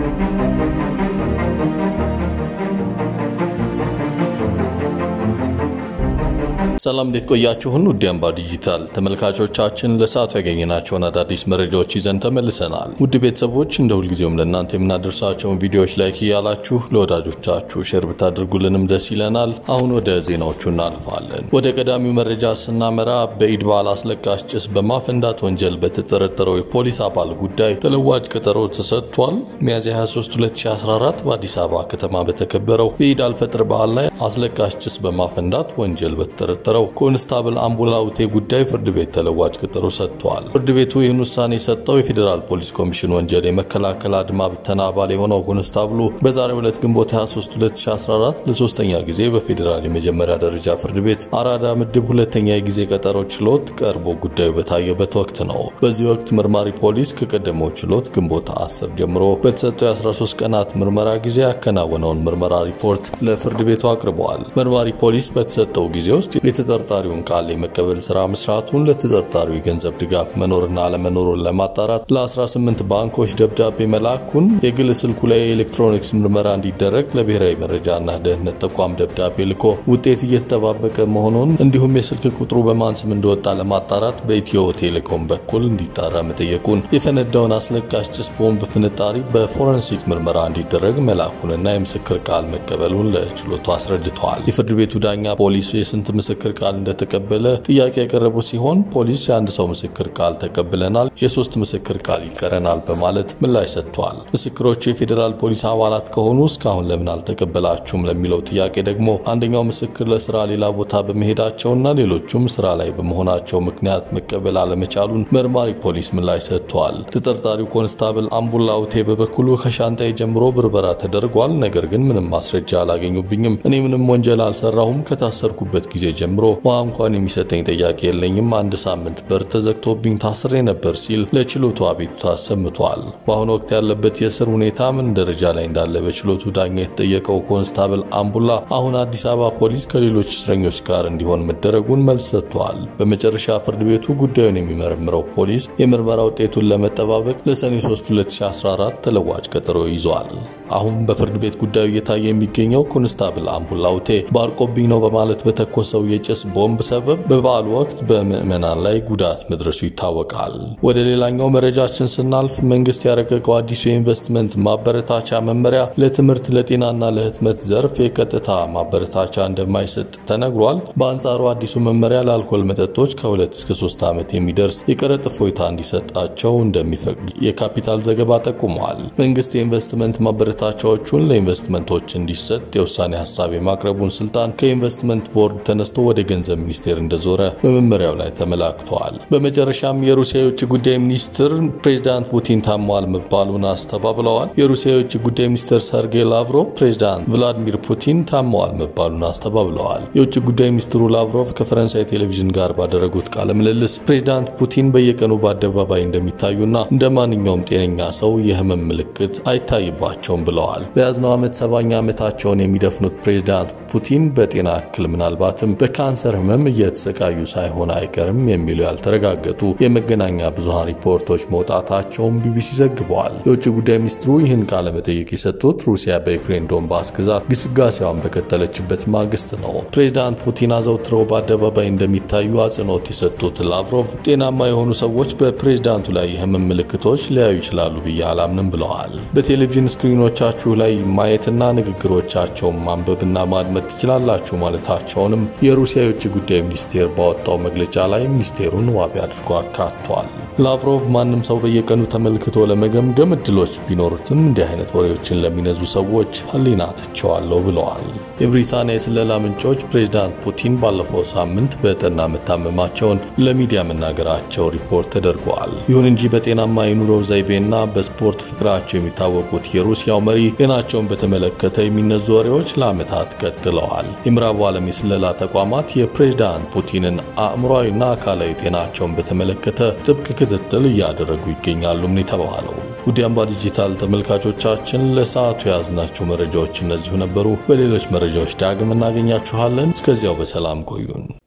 ሰላም እንዴት ቆያችሁን? ውድ አምባ ዲጂታል ተመልካቾቻችን ለሰዓቱ ያገኘናቸውን አዳዲስ መረጃዎች ይዘን ተመልሰናል። ውድ ቤተሰቦች እንደ ሁልጊዜውም ለእናንተ የምናደርሳቸውን ቪዲዮዎች ላይክ እያላችሁ ለወዳጆቻችሁ ሼር ብታደርጉልንም ደስ ይለናል። አሁን ወደ ዜናዎቹ እናልፋለን። ወደ ቀዳሚው መረጃ ስናመራ በኢድ በዓል አስለቃሽ ጭስ በማፈንዳት ወንጀል በተጠረጠረው የፖሊስ አባል ጉዳይ ተለዋጭ ቀጠሮ ተሰጥቷል። ሚያዝያ 23 2014 በአዲስ አበባ ከተማ በተከበረው የኢድ አልፈጥር በዓል ላይ አስለቃሽ ጭስ በማፈንዳት ወንጀል በተጠረጠረው ኮንስታብል አምቡላውቴ ጉዳይ ፍርድ ቤት ተለዋጭ ቀጠሮ ሰጥቷል። ፍርድ ቤቱ ይህን ውሳኔ የሰጠው የፌዴራል ፖሊስ ኮሚሽን ወንጀል የመከላከል አድማ ብተና አባል የሆነው ኮንስታብሉ በዛሬው ዕለት ግንቦት 23 2014 ለሶስተኛ ጊዜ በፌዴራል የመጀመሪያ ደረጃ ፍርድ ቤት አራዳ ምድብ ሁለተኛ የጊዜ ቀጠሮ ችሎት ቀርቦ ጉዳዩ በታየበት ወቅት ነው። በዚህ ወቅት መርማሪ ፖሊስ ከቀደመው ችሎት ግንቦት 10 ጀምሮ በተሰጠው የ13 ቀናት ምርመራ ጊዜ ያከናወነውን ምርመራ ሪፖርት ለፍርድ ቤቱ አቅርበዋል። መርማሪ ፖሊስ በተሰጠው ጊዜ ውስጥ የተጠርጣሪውን ቃል የመቀበል ስራ መስራቱን፣ ለተጠርጣሪው የገንዘብ ድጋፍ መኖርና አለመኖሩን ለማጣራት ለ18 ባንኮች ደብዳቤ መላኩን፣ የግል ስልኩ ላይ የኤሌክትሮኒክስ ምርመራ እንዲደረግ ለብሔራዊ መረጃና ደህንነት ተቋም ደብዳቤ ልኮ ውጤት እየተጠባበቀ መሆኑን እንዲሁም የስልክ ቁጥሩ በማን ስም እንደወጣ ለማጣራት በኢትዮ ቴሌኮም በኩል እንዲጣራ መጠየቁን፣ የፈነዳውን አስለቃሽ ጭስ ቦምብ ፍንጣሪ በፎረንሲክ ምርመራ እንዲደረግ መላኩንና የምስክር ቃል መቀበሉን ለችሎቱ አስረድተዋል። የፍርድ ቤቱ ዳኛ ፖሊስ የስንት ምስክር ቃል እንደተቀበለ ጥያቄ ያቀረቡ ሲሆን ፖሊስ የአንድ ሰው ምስክር ቃል ተቀብለናል፣ የሶስት ምስክር ቃል ይቀረናል በማለት ምላሽ ሰጥቷል። ምስክሮቹ የፌዴራል ፖሊስ አባላት ከሆኑ እስካሁን ለምን አልተቀበላችሁም ለሚለው ጥያቄ ደግሞ አንደኛው ምስክር ለስራ ሌላ ቦታ በመሄዳቸውና ሌሎቹም ስራ ላይ በመሆናቸው ምክንያት መቀበል አለመቻሉን መርማሪ ፖሊስ ምላሽ ሰጥቷል። ተጠርጣሪው ኮንስታብል አምቡላውቴ በበኩሉ ከሻንጣዬ ጀምሮ ብርበራ ተደርጓል፣ ነገር ግን ምንም ማስረጃ አላገኙብኝም። እኔ ምንም ወንጀል አልሰራሁም። ከታሰርኩበት ጊዜ ጀምሮ ውሃ እንኳን የሚሰጠኝ ጠያቂ የለኝም። አንድ ሳምንት በር ተዘግቶብኝ ታስሬ ነበር ሲል ለችሎቱ አቤቱታ አሰምቷል። በአሁኑ ወቅት ያለበት የእስር ሁኔታ ምን ደረጃ ላይ እንዳለ በችሎቱ ዳኛ የተጠየቀው ኮንስታብል አምቡላ አሁን አዲስ አበባ ፖሊስ ከሌሎች እስረኞች ጋር እንዲሆን መደረጉን መልስ ሰጥቷል። በመጨረሻ ፍርድ ቤቱ ጉዳዩን የሚመረምረው ፖሊስ የምርመራ ውጤቱን ለመጠባበቅ ለሰኔ 3 2014 ተለዋጭ ቀጠሮ ይዟል። አሁን በፍርድ ቤት ጉዳዩ እየታየ የሚገኘው ኮንስታብል አምቡላውቴ ባርቆብኝ ነው በማለት በተኮሰው የጭስ ቦምብ ሰበብ በበዓሉ ወቅት በምዕመናን ላይ ጉዳት መድረሱ ይታወቃል። ወደ ሌላኛው መረጃችን ስናልፍ መንግስት ያረቀቀው አዲሱ የኢንቨስትመንት ማበረታቻ መመሪያ ለትምህርት ለጤናና ለህትመት ዘርፍ የቀጥታ ማበረታቻ እንደማይሰጥ ተነግሯል። በአንጻሩ አዲሱ መመሪያ ለአልኮል መጠጦች ከሁለት እስከ ሶስት ዓመት የሚደርስ የቀረጥ እፎይታ እንዲሰጣቸው እንደሚፈቅድ የካፒታል ዘገባ ጠቁመዋል። መንግስት የኢንቨስትመንት ማበረታቻዎቹን ለኢንቨስትመንቶች እንዲሰጥ የውሳኔ ሀሳብ የማቅረቡን ስልጣን ከኢንቨስትመንት ቦርድ ተነስቶ ወደ ገንዘብ ሚኒስቴር እንደዞረ በመመሪያው ላይ ተመላክተዋል። በመጨረሻም የሩሲያ የውጭ ጉዳይ ሚኒስትር ፕሬዚዳንት ፑቲን ታሟል መባሉን አስተባብለዋል። የሩሲያ የውጭ ጉዳይ ሚኒስትር ሰርጌይ ላቭሮቭ ፕሬዚዳንት ቭላዲሚር ፑቲን ታመዋል መባሉን አስተባብለዋል። የውጭ ጉዳይ ሚኒስትሩ ላቭሮቭ ከፈረንሳይ ቴሌቪዥን ጋር ባደረጉት ቃለ ምልልስ ፕሬዚዳንት ፑቲን በየቀኑ በአደባባይ እንደሚታዩና እንደ ማንኛውም ጤነኛ ሰው የህመም ምልክት አይታይባቸውም ብለዋል። በያዝነው ዓመት ሰባኛ ዓመታቸውን የሚደፍኑት ፕሬዚዳንት ፑቲን በጤና እክል ምናልባትም በካንሰር ህመም እየተሰቃዩ ሳይሆን አይቀርም የሚሉ ያልተረጋገጡ የመገናኛ ብዙሃን ሪፖርቶች መውጣታቸውን ቢቢሲ ዘግበዋል። የውጭ ጉዳይ ሚኒስትሩ ይህን ቃለ መጠይቅ የሰጡት ሩሲያ በዩክሬን ዶንባስ ግዛት ግስጋሴዋን በቀጠለችበት ማግስት ነው። ፕሬዚዳንት ፑቲን አዘውትረው በአደባባይ እንደሚታዩ አጽንኦት የሰጡት ላቭሮቭ ጤናማ የሆኑ ሰዎች በፕሬዚዳንቱ ላይ የህመም ምልክቶች ሊያዩ ይችላሉ ብዬ አላምንም ብለዋል። በቴሌቪዥን ስክሪኖቻችሁ ላይ ማየትና ንግግሮቻቸውን ማንበብና ማድመጥ ትችላላችሁ ማለታቸውንም የሩሲያ የውጭ ጉዳይ ሚኒስቴር ባወጣው መግለጫ ላይ ሚኒስቴሩን ዋቢ አድርጎ አካቷል። ላቭሮቭ ማንም ሰው በየቀኑ ተመልክቶ ለመገምገም እድሎች ቢኖሩትም እንዲህ አይነት ወሬዎችን ለሚነዙ ሰዎች ህሊና ትቸዋለሁ ብለዋል። የብሪታንያ የስለላ ምንጮች ፕሬዚዳንት ፑቲን ባለፈው ሳምንት በጠና መታመማቸውን ለሚዲያ መናገራቸው ሪፖርት ተደርገዋል። ይሁን እንጂ በጤናማ የኑሮ ዘይቤና በስፖርት ፍቅራቸው የሚታወቁት የሩሲያው መሪ ጤናቸውን በተመለከተ የሚነዙ ወሬዎች ለዓመታት ቀጥለዋል። የምዕራቡ ዓለም የስለላ ተቋማት የፕሬዚዳንት ፑቲንን አእምሯዊና አካላዊ ጤናቸውን በተመለከተ ጥብቅ ክትትል እያደረጉ ይገኛሉ የተባለው። ውድ አምባ ዲጂታል ተመልካቾቻችን ለሰዓቱ የያዝናቸው መረጃዎች እነዚሁ ነበሩ። በሌሎች መረጃዎች ዳግም እናገኛችኋለን። እስከዚያው በሰላም ቆዩን።